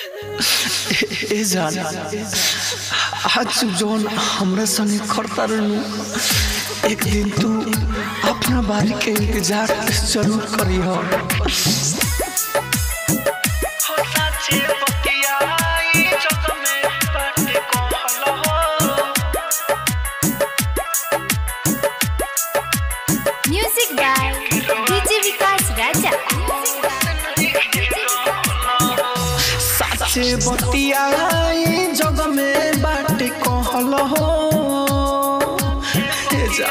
ए जान आज जौन हमरा संगे करता रहनु एक दिन तू अपना बारी के इंतजार जरूर करी हो music by DJ Vikas Raja साचे बतिया जग में बाटे कहल हो ए जा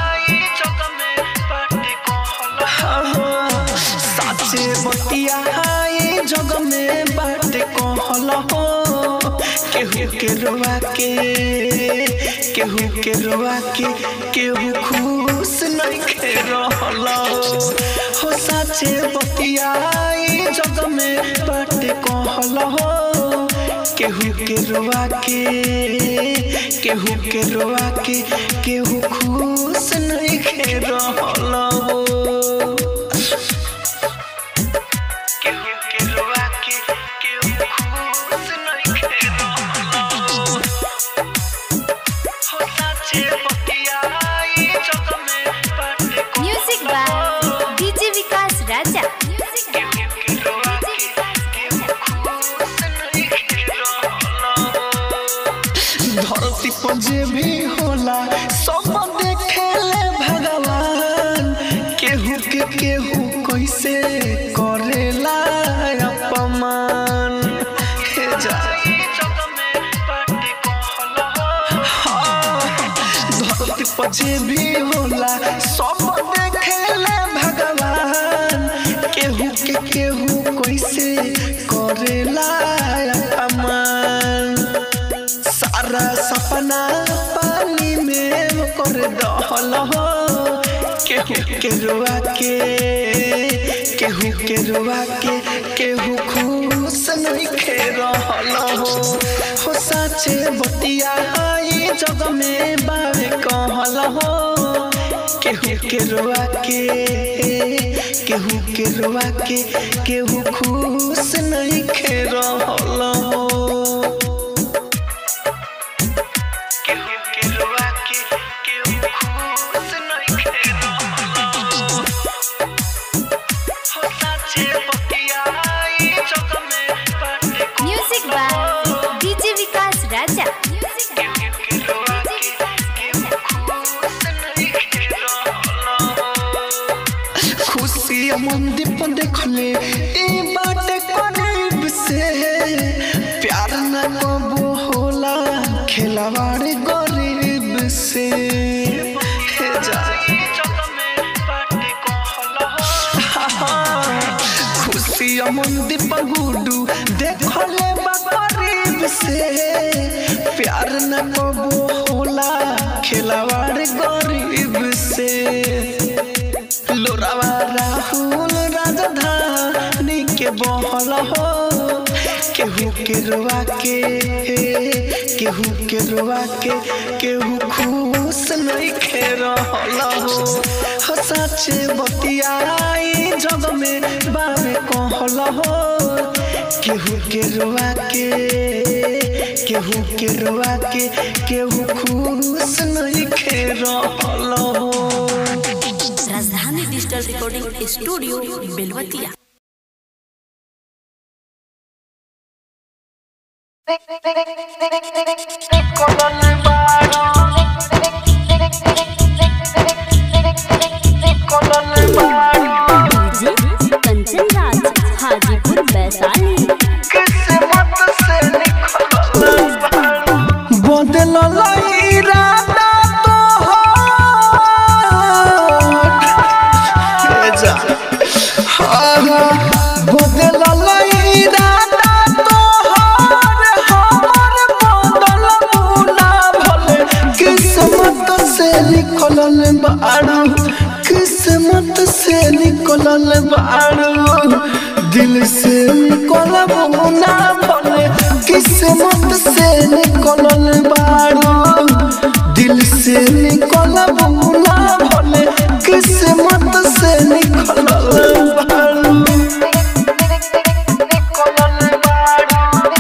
हाँ, साचे बतिया जग में बाटे कहल हो केहू के रुआ के केहू के रुआ के केहू खुश नहीं खे रहल हो साचे बतिया जग में बाटे कहल हो केहू के रुआ के केहू के रुआ के केहू खुश नहीं खे रहल हो केहू के रुआ के केहू खुश नहीं खे रहल हो हो साचे बतिया जग में बाटे music by DJ Vikas Raja धरती पर जे भी होला सब देखेले भगवान केहू के केहू कैसे करेला अपमान हे जा हाँ, धरती पर जे भी होला सब देखेले भगवान केहू के केहू कैसे करेला अपमान सारा सपना पानी में कर दहल हो केहू के रुआ के केहू के रुआ के केहू खुश नहीं खे रहल हो हो साचे बतिया ई जग में बावे कहल हो केहू के रुआ के केहू के रुआ के केहू खुश नहीं खे रहल हो केहू के रुआ के केहू खुश नहीं खे रहल हो साचे बतिया ई जग में बाटे music by DJ Vikas Raja केहू के रुआ के केहू खुश नहीं खे रहल हो खुशी मंदिर पर देखले ई बाटे करीब से प्यार न कबो होला खिलवाड़ गरीब से हे जा खुशी मंदिर पर गुडू देखले बा करीब से प्यार न कबो होला खिलवाड़ गरीब से लोरावा राहुल राजधानी के बहल हो केहू के रुआ के केहू के रुआ के केहू खुश नहीं खे रहल हो हो साचे बतियाई जग में बाबे कहल हो केहू के रुआ के केहू के रुआ के केहू खुश नहीं खे रहल हो Rajdhani digital recording studio Belwatiya DJ Kanchan Raj Hajipur Vaishali बदलल इरादा तोहर बदलल इरादा तोहर हमर बदल ना भले किस्मत से निकलल बारू किस्मत से निकलल बारू दिल से निकलब ना भले किस्मत से निकलल बारू दिल से निकलब ना भले किस्मत से निकलल बारू निकलल बारू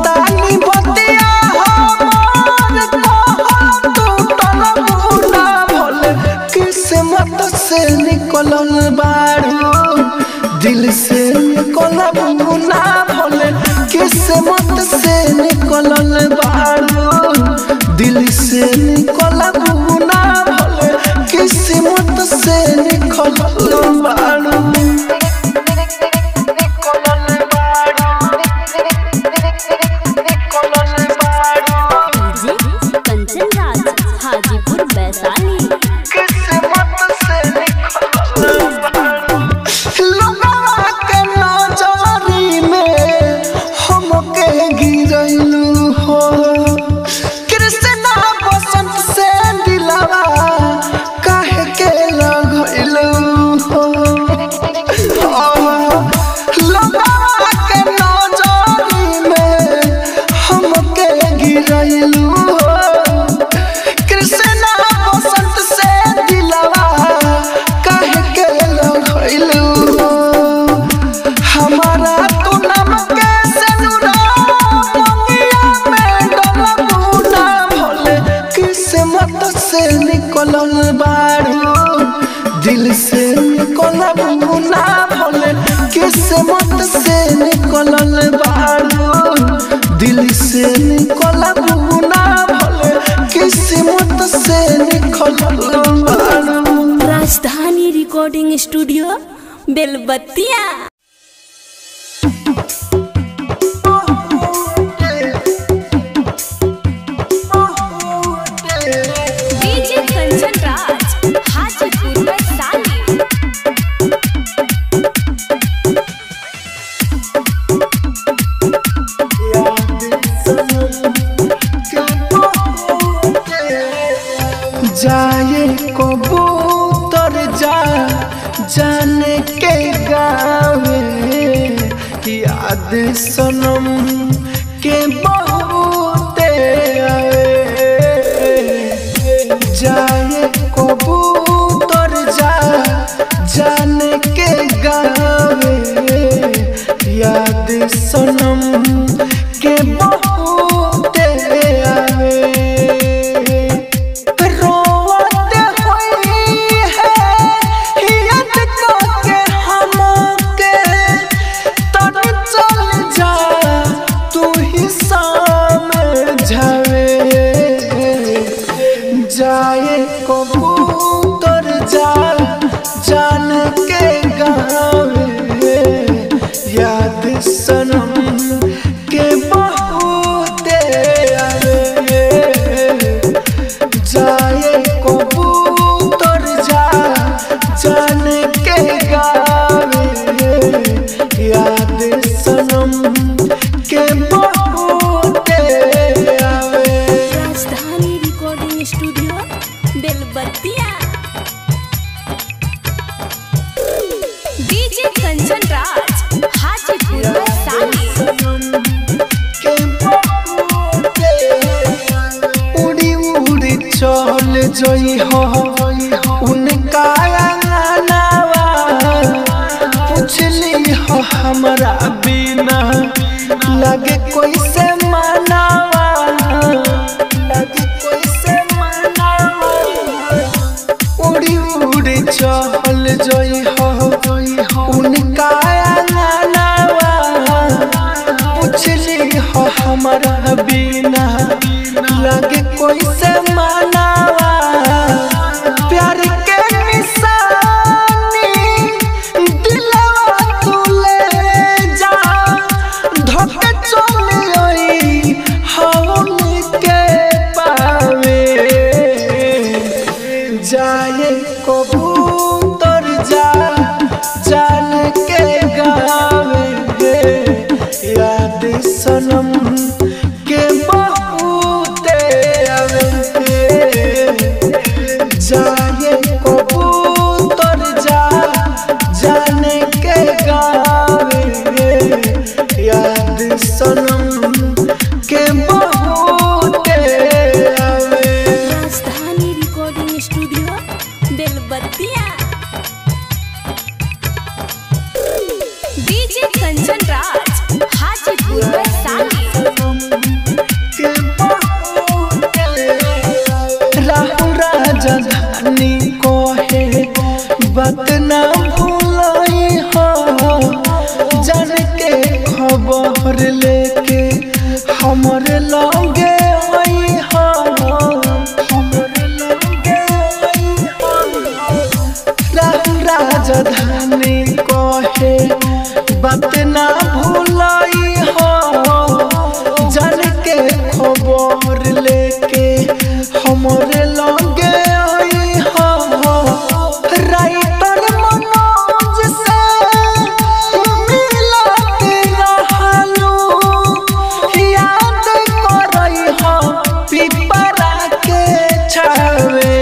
कहतानी बतिया हमार कहल टूटल मुना भोले किस्मत से निकलल बारू दिल से निकलल मुना भोले किस्मत से निकलल बारू दिल से निकलल मुना भोले किस्मत से निकलल बारू डीजे कंचन राज हाजीपुर वैशाली लोगवा के नजरी में हमके गिरैलू हो कृष्णा बसंत से दिलवा काहे के लगैलू हो लोगवा के नजरी में हमके गिरैलू हो कृष्णा बसंत से दिलवा काहे के लगैलू हो हमारा तू नाम के सनुरा मंगिया में डलबू ना भोले किस्मत से निकलल बारू दिल से निकलबू ना भोले किस्मत से निकलल बारू दिल से निकलबू ना भोले किस्मत से निकलल बारू Rajdhani recording studio Belbattiya DJ Kanchan Raj Hajipur Vaishali जाए कबूतर जा जाने के गावे याद सनम के बहुते आवे जाए कबूतर जा जाने के गावे याद सनम के बहुते आवे रोवत होई है याद करके हमके तब चल जा तू ही समझावे जाए कबूतर जा जान के गावे याद सनम के बहुते आवे जाए कबूतर जा जान के गावे याद सनम के बहुते आवे Rajdhani recording studio Belbattiya DJ Kanchan Raj Hajipur Vaishali के बहुते उड़ी उड़ी चल जई हो उनका अंगनावा पूछली हो हमरा बिना लगे कोई से मनावा लगे कोई से मनावा उड़ी उड़ी चल जई हो उनका अंगनावा पूछली हो हमरा बिना लगे कोई से मनावा प्यार के निशानी दिलवा तू ले जा धोके चल आई हौल के पावे जाए कबूतर जा जान के गावे याद सनम के बहुते आवे बात ना भूलाई हो जान के खबर लेके हमरे लगे आई हो हमरे लगे आई हो राहु राजधानी कहे बात ना भूलाई हो जान के खबर लेके हमरे लगे आई हो राइटर मनोज से मिलत रहलू याद करई हो पिपरा के छावे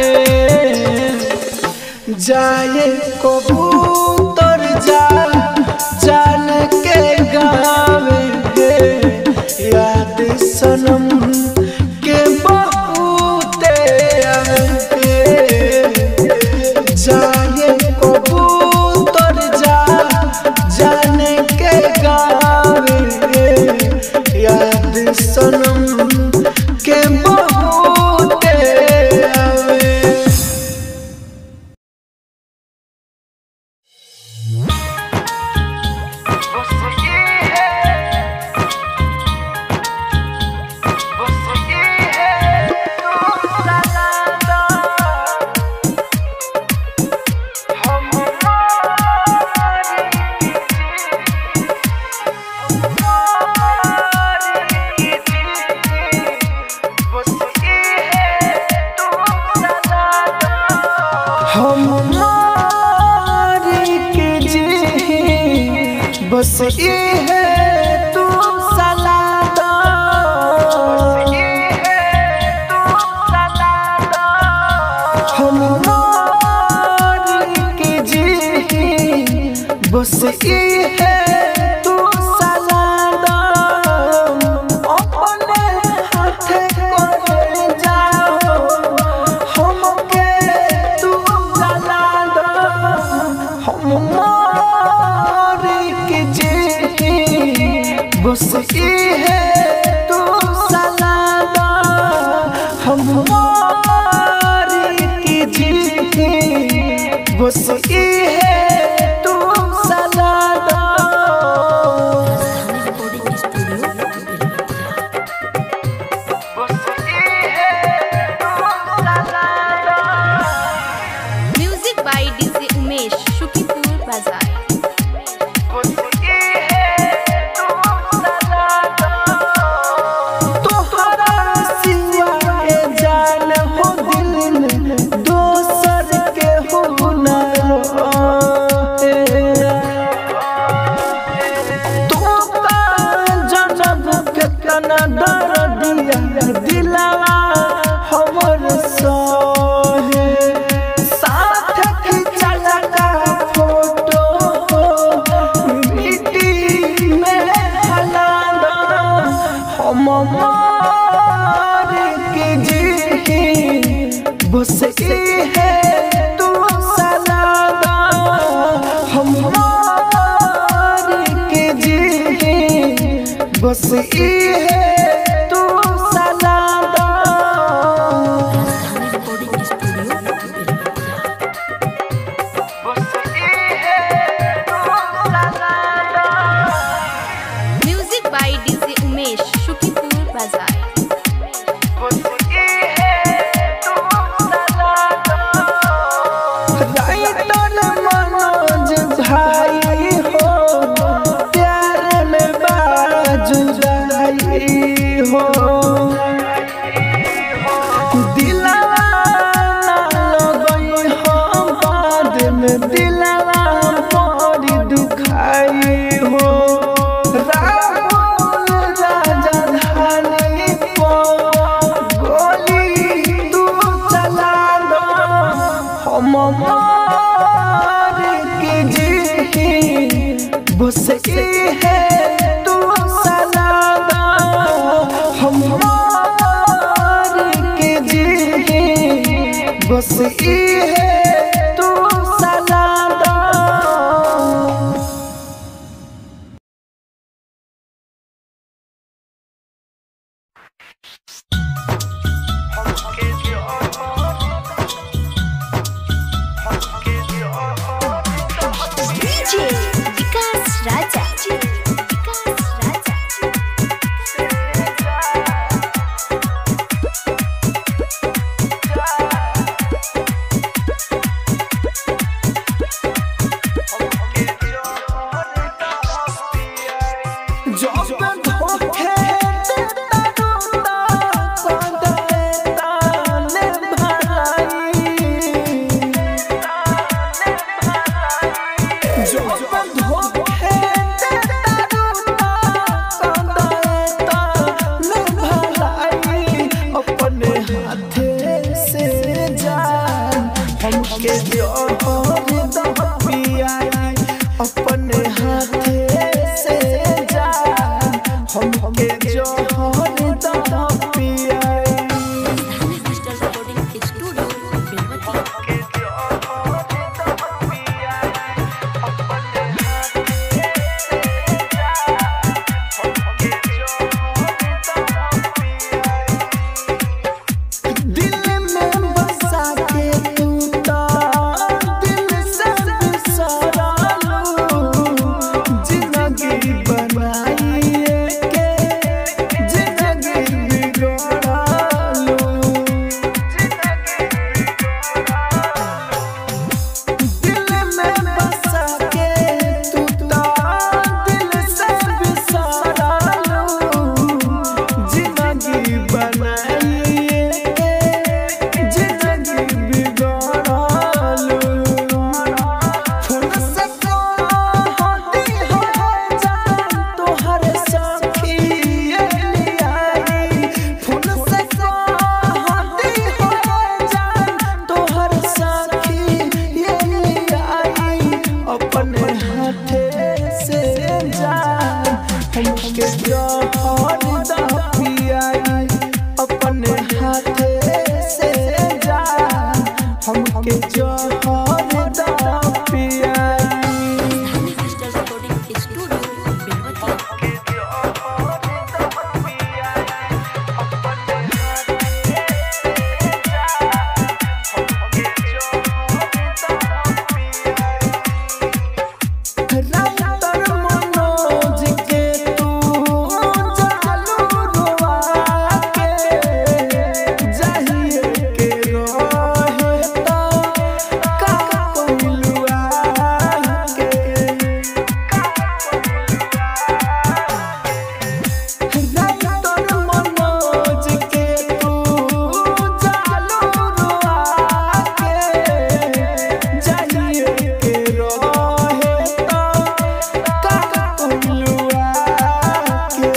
जाए कबूतर जा जान के गावे याद सनम के बहुते आवे जाए कबूतर जा जान के गावे याद सनम के बहुते आवे हम मारी के जी बस ये है तू सलादा हम मारी के जी बस ये है तू सलादा अपने हाथे करे जाओ हमके तू जला दो हम मारी के जी बस ये है तू जला दो हम मारी के जी बस ये है तू जला दो music by DJ Umesh Shukipur Bazar तोहरा सिवा ए जान हो दिल में दोसर के हो न रोए। तू का जनम के तना दर दिया दिलवा हमर सोहे साथ खिंचल का फोटो मिट्टी में हला दो हम मार के जी बस ये है तू सलादा हम मार के जी बस ये है तू सलादा music by DJ Umesh Shukipur Bazar writer Manoj भाई हो प्यार में बाजुराई हो दिलवा ना लगई हो बाद में दिलवा बड़ी दुखाई हो राहुल राजधानी को गोली तू चला दो हम मार के जी बस ये है तू सलादा हम मार के जी बस ये है तू सलादा हमके जो हमके जो दा पियाई डिजिटल रिकॉर्डिंग स्टूडियो बेलवतिया दिल में बसा के तू ता दिल से बिसरालू जिंदगी बनाई के जिंदगी बिगड़ालू दिल में बसा के तू ता दिल से बिसरालू जिंदगी बनाई के जिंदगी बिगड़ालू फोन से कहती हो जान तोहर सखी ये लियाई फोन से कहती हो जान तोहर सखी ये लियाई अपने हाथे से जान हमके जहर दा पियाई अपने हाथे से जान हमके जहर दा पियाई digital recording studio Belwatiya writer Manoj के तू जालू रुआ के जाहिए के रहे तो का कोइलुआ के राइटर मनोज के तू जालू रुआ के जाहिए के रहे तो का कोइलुआ के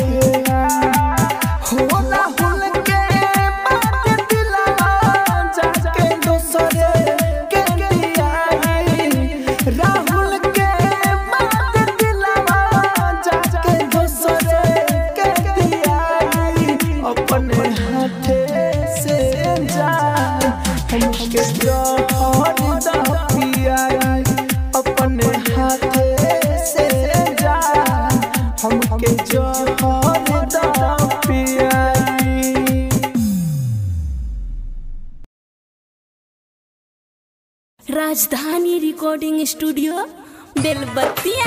होला हुल के बात दिलवा जाके दोसरे के दियाई राहुल के बात दिलवा जाके दोसरे के दियाई अपने हाथे से जान हमके जहर दा पियाई अपने हाथे से जान हमके जहर दा पियाई Rajdhani recording studio Belbattiya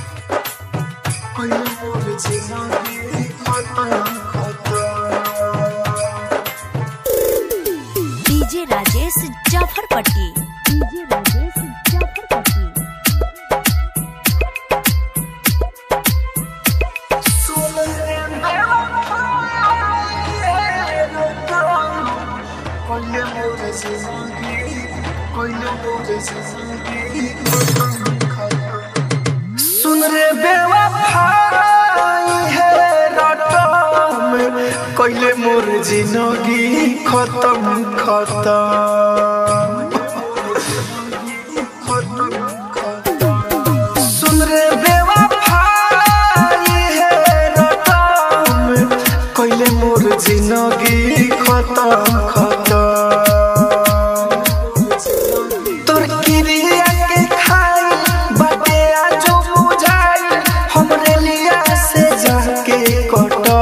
DJ Rajesh Jafarpatti DJ Rajesh Jafarpatti सुन रे बेवफाई है रटम कइले मोर जिंदगी खत्म खत्म सुन रे बेवफाई है रटम कइले मोर जिंदगी खत्म खत्म तोर किरिया के खाई बाटे आजो बुझाई हमरे लिया से जाके कटो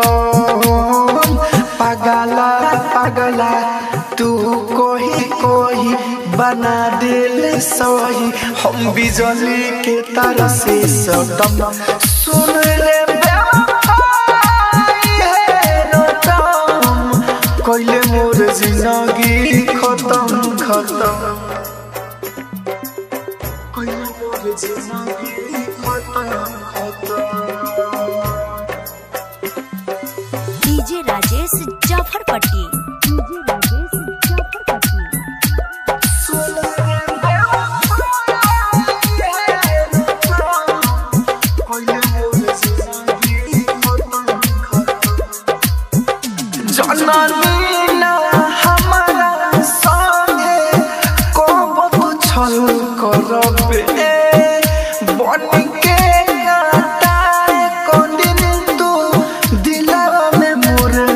पागला पागला तू कोही कोही बना दिल सही हम बिजली के तार से सटम सुन रे बेवफाई है रटम कइले मोर जिंदगी खत्म खत्म कइले मोर जिंदगी खत्म खत्म डीजे राजेश जाफरपट्टी डीजे राजेश जाफरपट्टी जननी ना हमारा संगे कब छल करबे बन के काटा को दिन तू दिलवा में मोर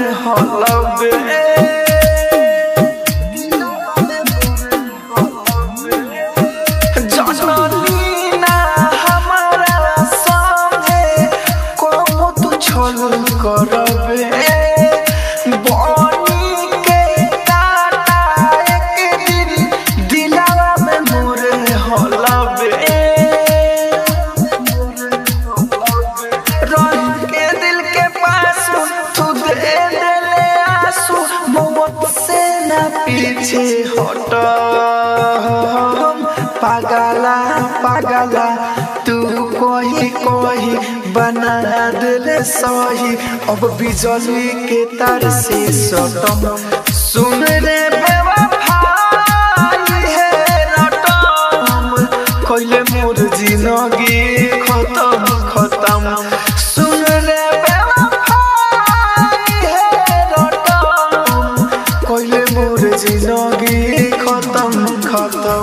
पीछे हट पागला पागला तू कोही कोही बना दिले सही अब बिजली के तार से सटम सुन रे बेवफाई है रटम कइले मोर जिंदगी खत्म खत्म सुन रे बेवफाई है रटम कइले मोर जिंदगी खत्म खत्म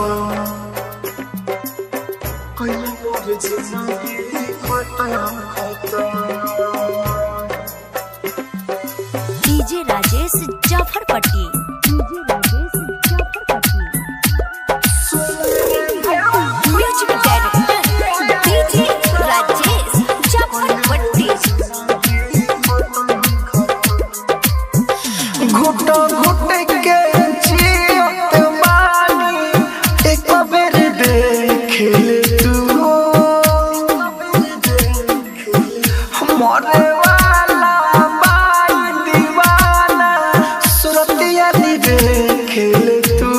कइले मोर जिंदगी खत्म खत्म DJ Rajesh Jafarpatti DJ Rajesh Jafarpatti music director DJ Rajesh Jafarpatti घुट घुट के जियत बानी एक बेर देख ले तू मरे वाला बाई दीवाना सुरतिया दी देख ले तू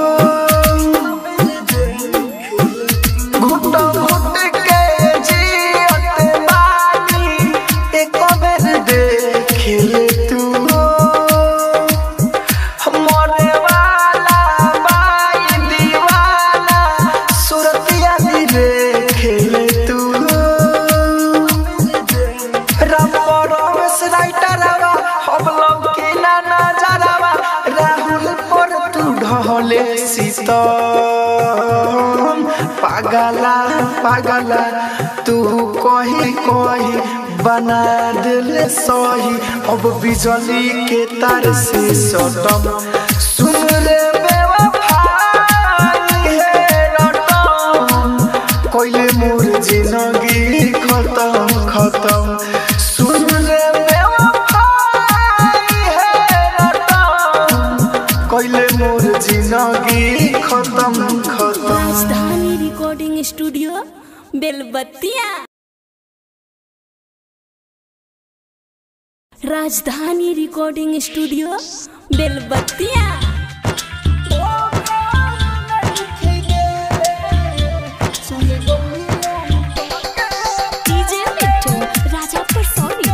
घुट घुट के जियत बानी एक बेर देख ले तू मरे वाला बाई दीवाना सुरतिया दी खेले तू रबरस राइटरवा हम लोग के ना नजरवा राहुल पर तू ढले सीतम पागला पागला तू कही कही बना दिल सही अब बिजली के तार से सटम सुन रे बेवफाई है रटम कइले मोर जिंदगी खत्म खत्म सुन रे बेवफाई है रटम कइले मोर जिंदगी खत्म खत्म राजधानी recording studio Belbattiya Rajdhani recording studio Belbattiya DJ Mittu Raja पर सोनी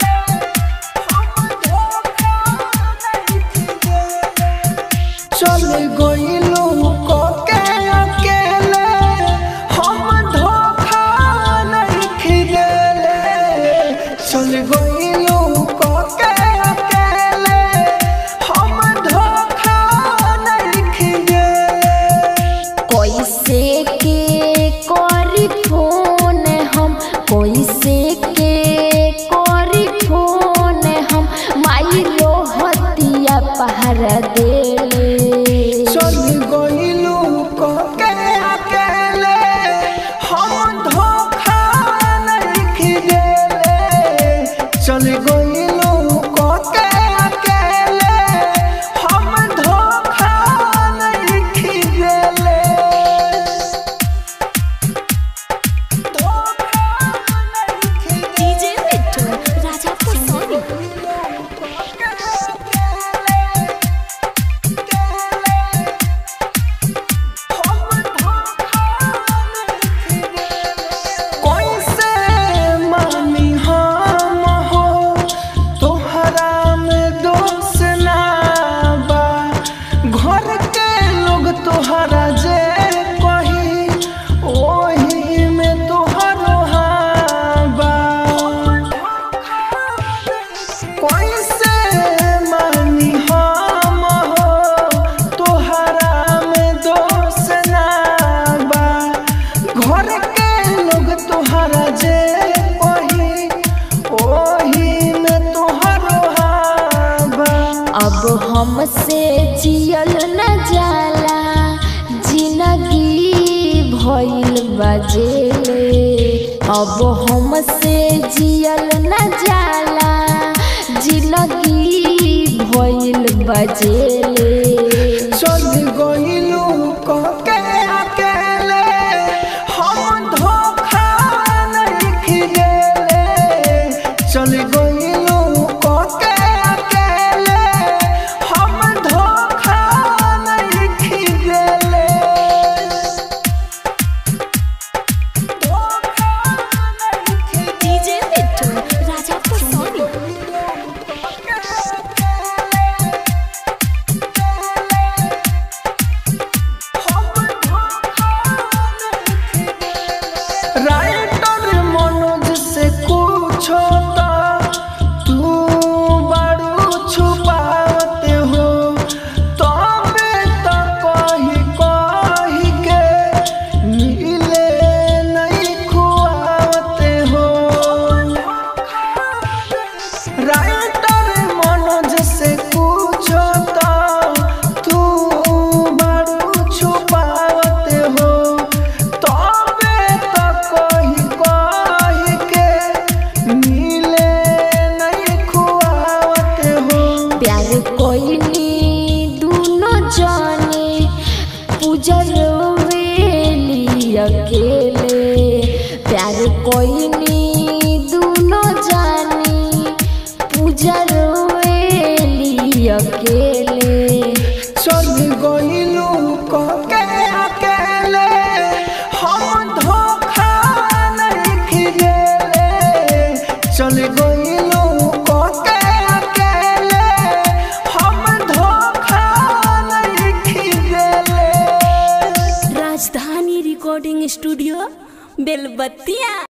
चल गइलू के अकेले हम धोखा नहीं खिलेले चल गइलू के अकेले हम धोखा नहीं खिलेले कैसे के करी फोन हम कैसे के करी फोन हम माई रोहतिया पहरा देले चल गइलू के अकेले हम धोखा नहीं खिलेले चल गइलू के अकेले हम धोखा नहीं खिलेले धोखा नहीं खिलेले डीजे मिट्टू राजा पर सोनी कैसे मानी हम हो तोहरा में दोष ना बा घर के लोग तोहरा जे कही ओही में तोहरो हाँ बा कैसे मानी हम हो तोहरा में दोष ना बा घर के लोग तोहरा जे कही ओही में तोहरो हाँ बा अब हमसे जियल न जाला जिंदगी भइल बजेले अब हमसे जियल न जाला जिंदगी भइल बजेले चल गइलू के अकेले हम धोखा नहीं खिलेले चल गइलू के अकेले हम धोखा प्यार कोइनी दोनों जाने पूजर वेली अकेले प्यार कोइनी दोनों जाने पूजर वेली अकेले चल गइलू के अकेले हम धोखा नहीं खिलेले चल गइलू के अकेले हम धोखा नहीं खिलेले राजधानी रिकॉर्डिंग स्टूडियो बेलबत्तिया